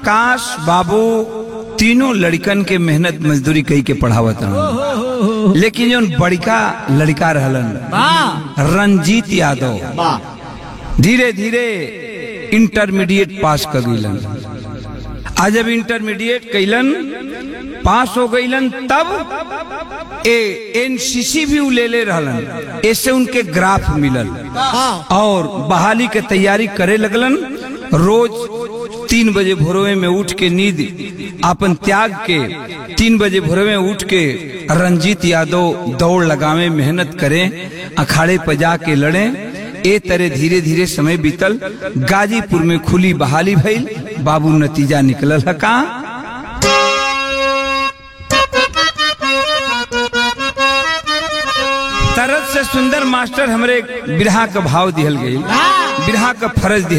काश बाबू तीनों लड़कन के मेहनत मजदूरी कई के पढ़ावत रहन लेकिन जो बड़का लड़का रहलन रंजीत यादव धीरे धीरे इंटरमीडिएट पास कर गईलन आ जब इंटरमीडिएट कैलन पास हो गईलन तब ए एनसीसी भी उ ले ले रहलन ऐसे उनके ग्राफ मिलल और बहाली के तैयारी करे लगलन रोज तीन बजे भोरवे में उठ के नींद अपन त्याग के तीन बजे भोरवे में उठ के रंजीत यादव दौड़ लगावे मेहनत करें अखाड़े पर जाके लड़े ए तरह धीरे धीरे समय बीतल गाजीपुर में खुली बहाली भइल बाबू नतीजा निकलल है का तरत से सुंदर मास्टर हमरे बिरहा का भाव दिहल गई बिरहा का फर्ज दिहल